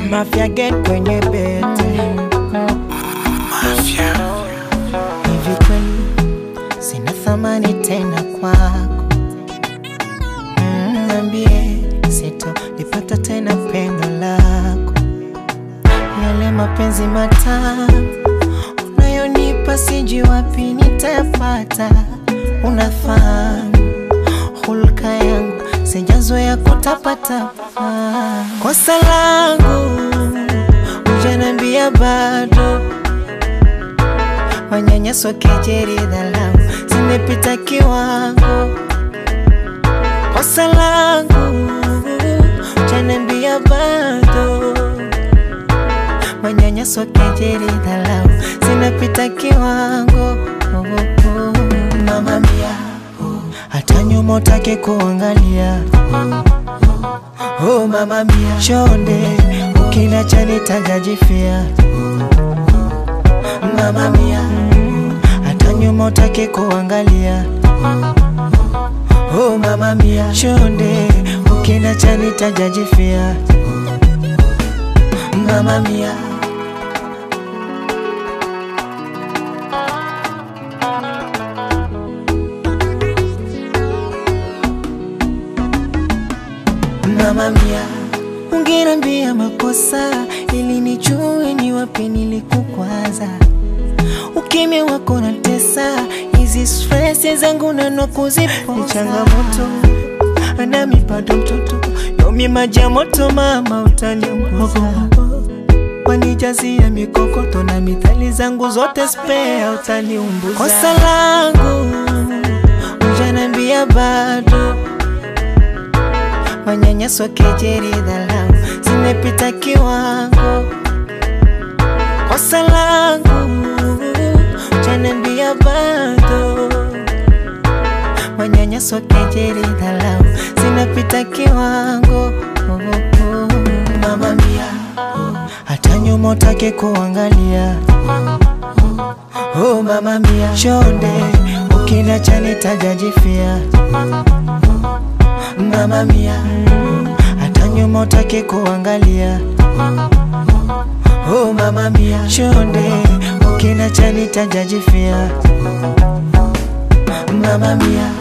Mafia get kwenye bete hivi kweli sina thamani tena kwako Mm, Niambie sitolipata tena pendo lako yale mapenzi matamu unayonipa sijui wapi nitayapata unafahamu hulka yangu sijazoea kutapatapa kosa langu ujanambia bado manyanyaso kejeri dhalau zimepita kiwango kosa langu ujanambia bado manyanyaso kejeri dhalau zinapita kiwango oh, oh, oh. mama mia hata nyuma utake kuangalia oh, mama mia chonde ukinacha nitajajifia mama mia hata nyuma utake kuangalia oh, mama mia chonde ukinacha nitajajifia mama mia mama mia ungenambia makosa ili nijue ni wapi nilikukwaza ukimya wako na tesa hizi stress zangu nanwa kuzipoza ni changamoto nami bado mtoto yomi maji ya moto mama utaniunguza wanijazia mikokoto na mithali zangu zote spea utaniumbuza kosa langu ujanambia bado manyanyaso kejeri dhalau zimepita kiwango kosa langu ujanambia bado manyanyaso kejeri dhalau zinapita kiwango oh, oh, oh. mama mia hata nyuma utake kuangalia oh, mama mia chonde ukinacha nitajajifia mama mia hata nyuma utake kuangalia oh, mama mia chonde ukinacha nitajajifia mama mia